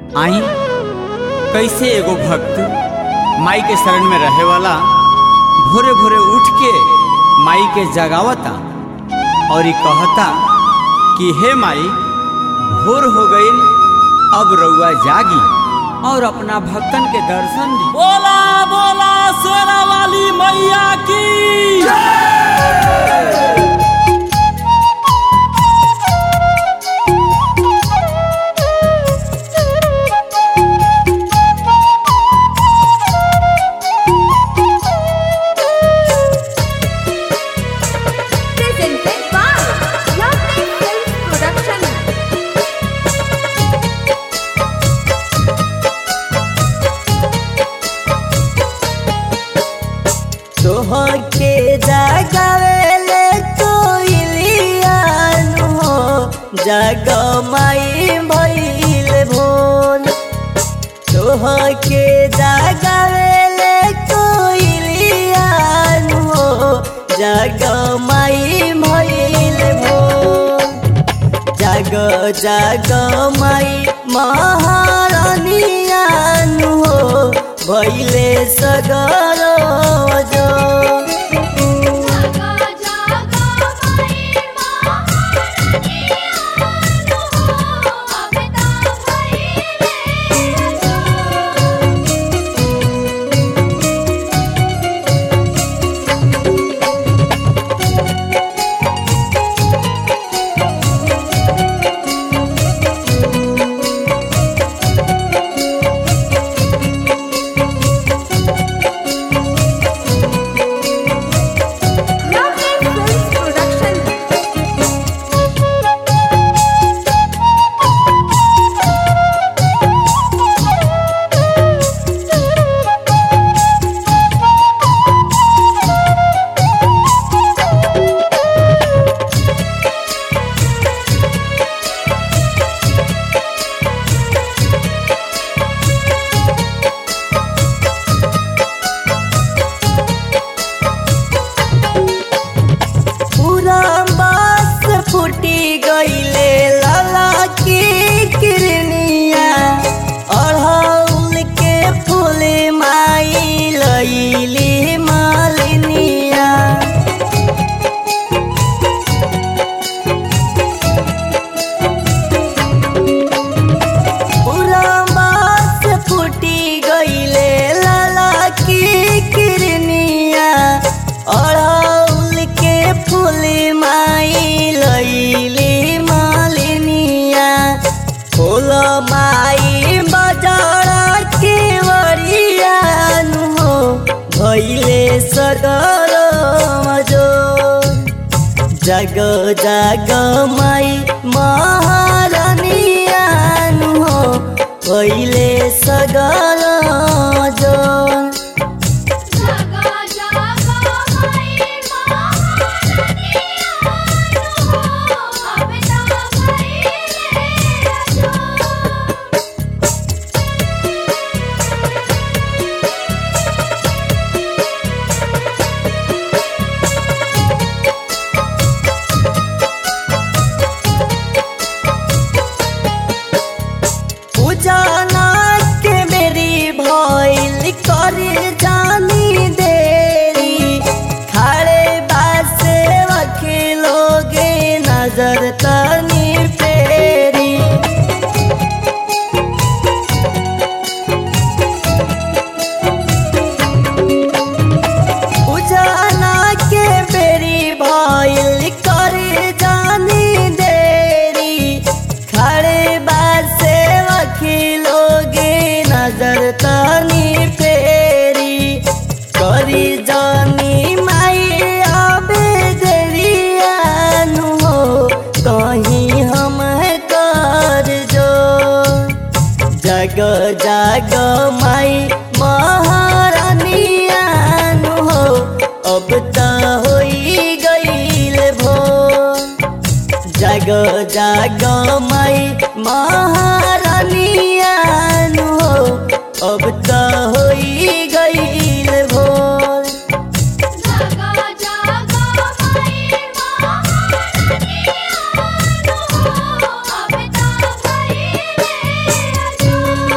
आई कैसे एगो भक्त माई के शरण में रहे वाला भोरे भोरे उठ के माई के जगावता और ई कहता कि हे माई भोर हो गई अब रउआ जागी और अपना भक्तन के दर्शन दी बोला बोला शेरा वाली मैया की presented by Lovely Films Production. तोहके जगावेले कोइलियानु हो जग माई भइल भोल तोहके जगावेले कोइलियानु हो जग माई भइल भोल जग जग माई महारानियानु हो भइले सगर जो जागा जागा माई महारानी आनु हो अब ता भइले जो Lovely Films Production. पूरा बास फूटी गईले लाला की किरनिया अड़हुल के फूल माई लईली मालिनिया पूरा बास फूटी गईले लाला की किरनिया अड़हुल के फूल माई लईली मालिनिया फूल माई बजारा के वरियानु हो भइले सगर मजो जग जग माई महारानियानु हो पहिले सगर जो जागा जागा माई महारानी आनु हो अब ता भइले जो पूजना के मेरी भइल कर जानी देरी खड़े बासे वकीलोगे नजर तनी फेरी उजाला के बेरी भइल कर जानी देरी खड़े बासे वकीलोगे नजर तनी फेरी करी जानी माई आबे देरियानु हो कहीं हम कर जो जग जग माई महारानियानु हो अब त होई गईल भो जग जग माई महारानियानु हो अब त होई गईल भो जागा जागा माई महारानी आनु हो अब ता भइले जो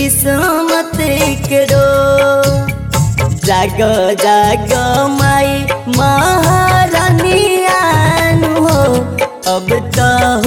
किस्मत करो जाग जाग माई महारानियान हो अब तो